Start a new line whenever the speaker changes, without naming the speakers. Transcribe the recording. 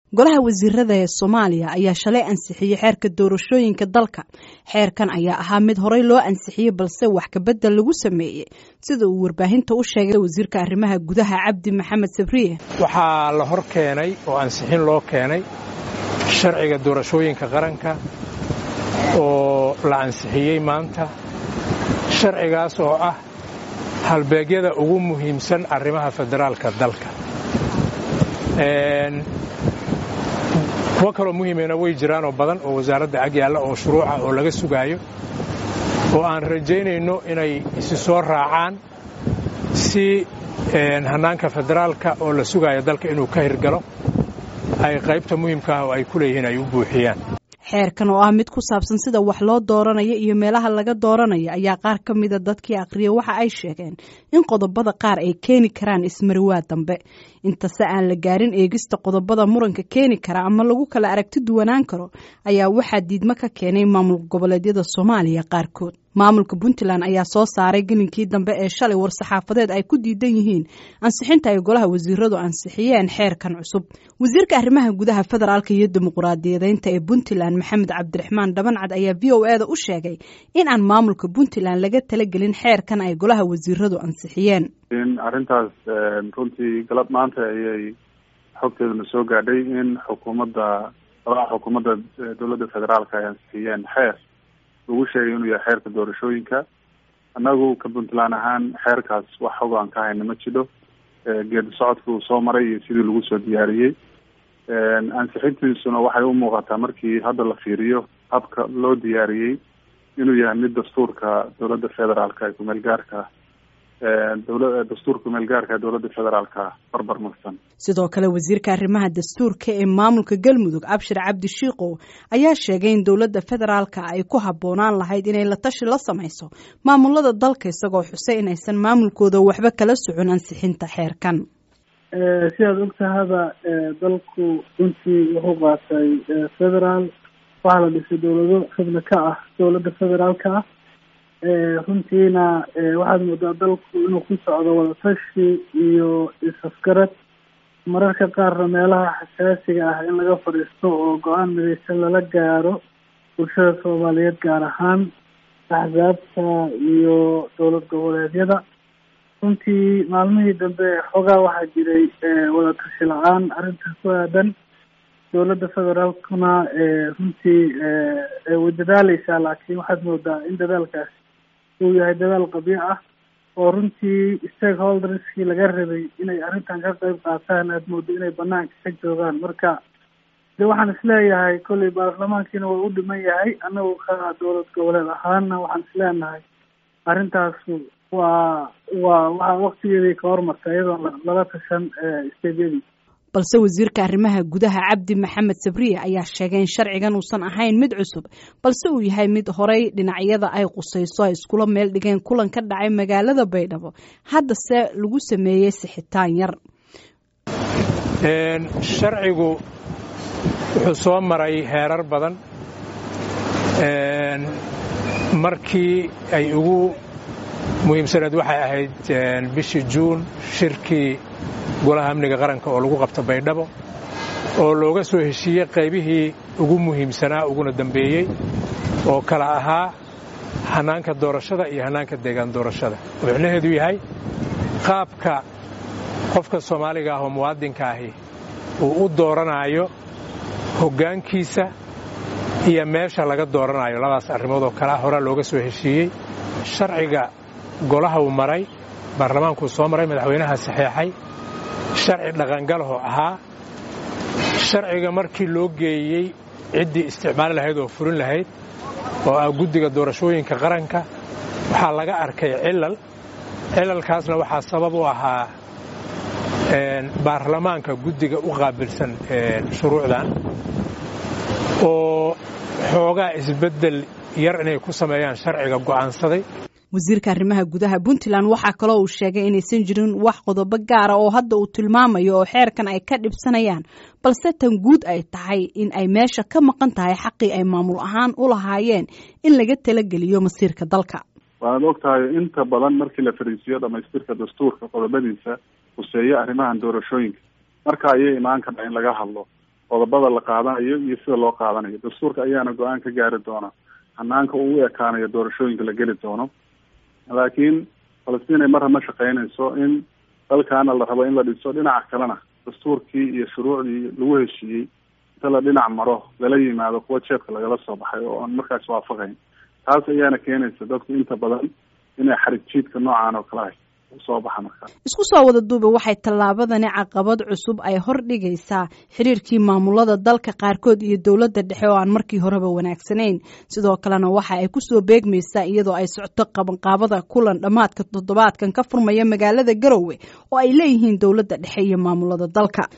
golaha wasiirada ee soomaaliya ayaa shalay ansixiyey xeerka doorashooyinka dalka xeerkan ayaa ahaa mid horey loo ansixiyey balse wax kabedel lagu sameeyey sida uu warbaahinta u sheegay wasiirka arrimaha gudaha cabdi maxamed sabriye
waxaa la hor keenay oo ansixin loo keenay sharciga doorashooyinka qaranka oo la ansixiyey maanta sharcigaas oo ah halbeegyada ugu muhiimsan arrimaha federaalka dalka kuwo kaloo muhiimena way jiraanoo badan oo wasaaradda ag yaalla oo shuruuca oo laga sugaayo oo aan rajaynayno inay isi soo raacaan si hannaanka federaalka oo la sugaayo dalka inuu ka hirgalo ay qaybta muhiimka ah oo ay ku leeyihiin ay u buuxiyaan
xeerkan oo ah mid ku saabsan sida wax loo dooranayo iyo meelaha laga dooranayo ayaa qaar ka mida dadkii aqriya waxa ay sheegeen in qodobada qaar ay keeni karaan ismariwaa dambe intase aan la gaarin eegista qodobada muranka keeni kara ama lagu kala aragti duwanaan karo ayaa waxaa diidmo ka keenay maamul goboleedyada soomaaliya qaarkood maamulka puntland ayaa soo saaray gelinkii dambe ee shalay war-saxaafadeed ay ku diidan yihiin ansixinta ay golaha wasiiradu ansixiyeen xeerkan cusub wasiirka arrimaha gudaha federaalka iyo dimuquraadiyadeynta ee puntland maxamed cabdiraxmaan dhabancad ayaa v o eda u sheegay in aan maamulka puntland laga talagelin xeerkan ay golaha wasiiradu ansixiyeen
in arrintaas runtii galab maanta ayay xogteeduna soo gaadhay in xukuumadda golaha xukuumadda dowladda federaalka ay ansixiyeen xeer lagu sheegay inuu yahay xeerka doorashooyinka annagu ka puntland ahaan xeerkaas wax xog aan ka hayna ma jidho geedi socodka uu soo maray iyo sidii lagu soo diyaariyey ansixintiisuna waxay u muuqataa markii hadda la fiiriyo habka loo diyaariyey inuu yahay mid dastuurka dowladda federaalka ee kumeel gaarka dowla dastuurka kumeel gaarka ee dowladda federaalka barbar marsan
sidoo kale wasiirka arrimaha dastuurka ee maamulka galmudug abshir cabdi shiikow ayaa sheegay in dowladda federaalka ay ku habboonaan lahayd inay la tashi la samayso maamulada dalka isagoo xusay inaysan maamulkooda waxba kala socon ansixinta xeerkan
sidaad ogtahaba dalku runtii wuxuu qaatay federaal waxaa la dhisay dowlado xubno ka ah dowladda federaalka ah runtiina waxaad moodaa dalku inuu ku socdo wadatashi iyo is-afgarad mararka qaarna meelaha xasaasiga ah in laga fadhiisto oo go-aan midaysan lala gaaro bulshada soomaaliyeed gaar ahaan axsaabta iyo dowlad goboleedyada runtii maalmihii dambe xoogaa waxaa jiray wadatashi la-aan arrintaas ku aadan dowladda federaalkuna runtii way dadaaleysaa laakiin waxaad moodaa in dadaalkaas uu yahay dadaal qabyo ah oo runtii stakeholderskii laga rabay inay arrintan ka qayb qaataan aad moodo inay banaanka ka joogaan marka de waxaan isleeyahay kolley baarlamaankiina waa u dhiman yahay annagu ka dowlad goboleed ahaana waxaan isleenahay arrintaasu waa waa waxaa waktigeedii ka hormarta iyadoo lala tashan steedyadii
balse wasiirka arrimaha gudaha cabdi maxamed sabriye ayaa sheegay in sharcigan uusan ahayn mid cusub balse uu yahay mid horey dhinacyada ay qusayso ay iskula meel dhigeen kulan ka dhacay magaalada baydhabo haddase lagu sameeyey sixitaan yar
sharcigu wuxuu soo maray heerar badan markii ay ugu muhiimsaneed waxay ahayd bishii juun shirkii golaha amniga qaranka oo lagu qabta baydhabo oo looga soo heshiiyey qaybihii ugu muhiimsanaa uguna dambeeyey oo kala ahaa hannaanka doorashada iyo hannaanka deegaan doorashada oo micnaheedu yahay qaabka qofka soomaaliga ah oo muwaadinka ahi uu u dooranaayo hoggaankiisa iyo meesha laga dooranayo labadaas arrimood oo kalea horaa looga soo heshiiyey sharciga golaha uu maray baarlamaankuu soo maray madaxweynaha saxeexay sharci dhaqangalahoo ahaa sharciga markii loo geeyey ciddii isticmaali lahayd oo furin lahayd oo ah guddiga doorashooyinka qaranka waxaa laga arkay cilal cilalkaasna waxaa sabab u ahaa baarlamaanka guddiga u qaabilsan shuruucdan oo xoogaa isbeddel yar inay ku sameeyaan sharciga go'aansaday
wasiirka arrimaha gudaha puntland waxaa kaloo uu sheegay inaysan jirin wax qodobo gaara oo hadda uu tilmaamayo oo xeerkan ay ka dhibsanayaan balse tan guud ay tahay in ay meesha ka maqan tahay xaqii ay maamul ahaan u lahaayeen in laga talageliyo masiirka dalka
waanaad og tahay inta badan markii la fariisiyo dhamaystirka dastuurka qodobadiisa huseeya arrimahan doorashooyinka marka ayay imaan kartaa in laga hadlo qodobada la qaadanayo iyo sida loo qaadanayo dastuurka ayaana go-aan ka gaari doona hanaanka uu u ekaanayo doorashooyinka la geli doono laakiin falastiin ay marra ma shaqeynayso in dalkaana la rabo in la dhiso dhinaca kalena dastuurkii iyo shuruucdii lagu heshiiyey inta la dhinac maro lala yimaado kuwa jeebka lagala soo baxay oo aan markaas waafaqayn taas ayaana keenaysa dadku inta badan inay xarig jiidka noocaan oo kale ahay usoo baxa markaa
isku soo wada duuba waxay tallaabadani caqabad cusub ay hor dhigaysaa xiriirkii maamulada dalka qaarkood iyo dowladda dhexe oo aan markii horeba wanaagsanayn sidoo kalena waxa ay kusoo beegmaysaa iyadoo ay socto qabanqaabada kulan dhammaadka toddobaadkan ka furmaya magaalada garowe oo ay leeyihiin dowladda dhexe iyo maamulada dalka